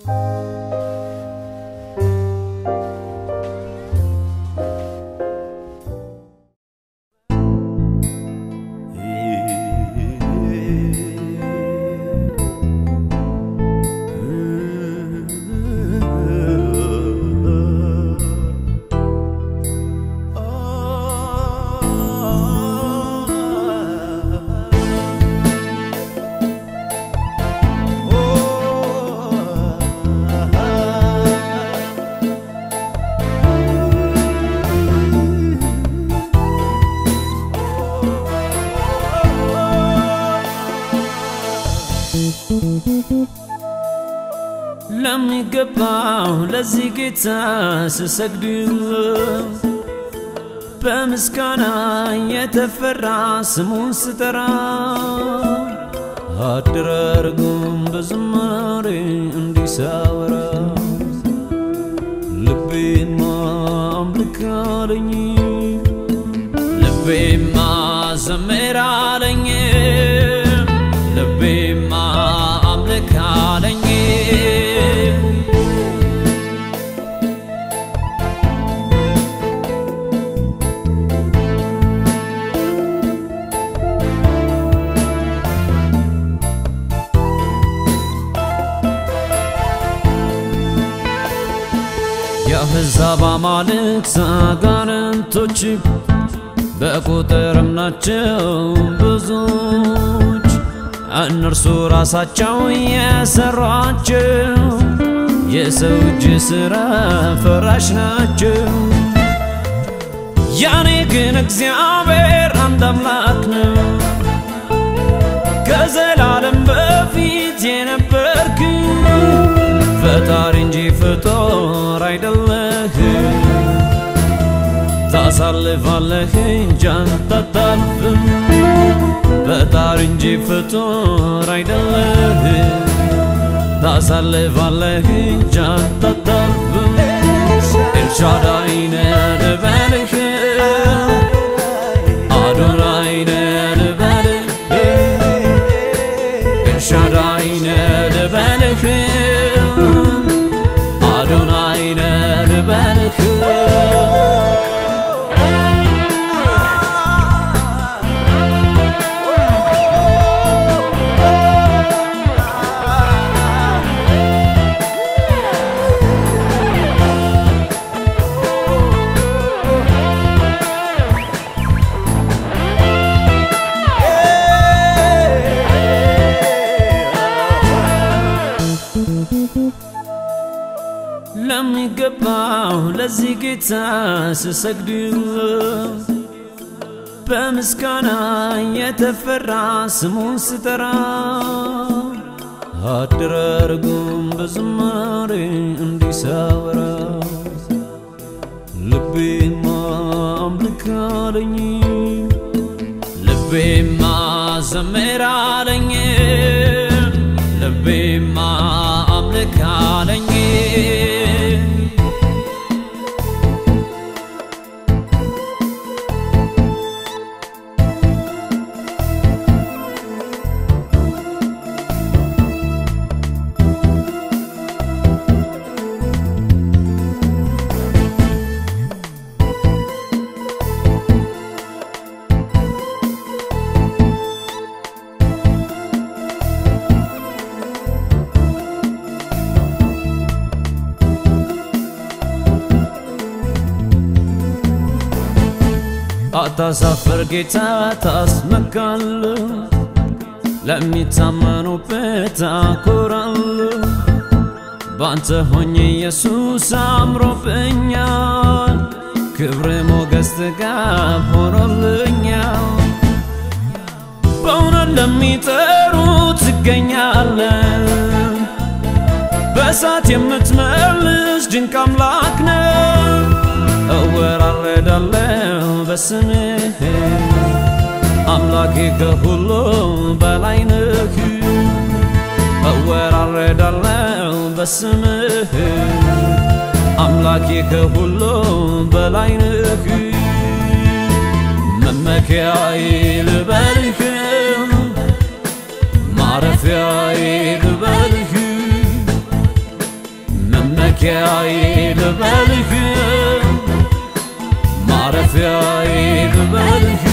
ለሚገባው ለዚህ ጌታ ስሰግድ በምስጋና የተፈራ ስሙን ስጠራ አደራረጉም በዝማሬ እንዲሳወራ ልቤማ አምልክ አለኝ ልቤማ ዘምር አለኝ ልቤማ አምልክ አለኝ የአሕዛብ አማልክት አጋንንቶች በቁጥርም ናቸው ብዙዎች እነርሱ ራሳቸው የሰሯቸው የሰው እጅ ሥራ ፈራሽ ናቸው። ያኔ ግን እግዚአብሔር አንድ አምላክ ነው። ከዘላለም በፊት የነበርክ ፈጣሪ እንጂ ፍጡር አይደለህ። ታሳልፋለህ እንጂ አንተ አታልፍም። ፈጣሪ እንጂ ፍጡር አይደለህ። ታሳልፋለህ እንጂ አንተ አታልፍም። ኤልሻዳይ ነህ ልበልህ፣ አዶናይ ነህ ልበልህ፣ ኤልሻዳይ ነህ ልበልህ፣ አዶናይ ነህ ልበልህ። ለሚገባው ለዚህ ጌታ ስሰግድ በምስጋና የተፈራ ስሙን ስጠራ አደራረጉም በዝማሬ እንዲሳወራ ልቤማ አምልክ አለኝ ልቤማ ዘምር አለኝ ልቤማ አምልክ አለኝ አታሳፍር ጌታ ታስመካል ለሚታመኑበት አኮራል ባንተ ሆኜ ኢየሱስ አምሮብኛል ክብር ሞገስ ጥጋብ ሆኖልኛል በእውነት ለሚጠሩ ትገኛለ በእሳት የምትመልስ ድንቅ አምላክ ነው እወራረዳለው በስምህ አምላኬ ከሁሉ በላይ ነህ እወራረዳለው በስምህ አምላኬ ከሁሉ በላይ ነህ መመኪያዬ ልበልህ ማረፊያዬ ልበልህ መውደቂያዬ ልበልህ ማረፊያዬ ልበልህ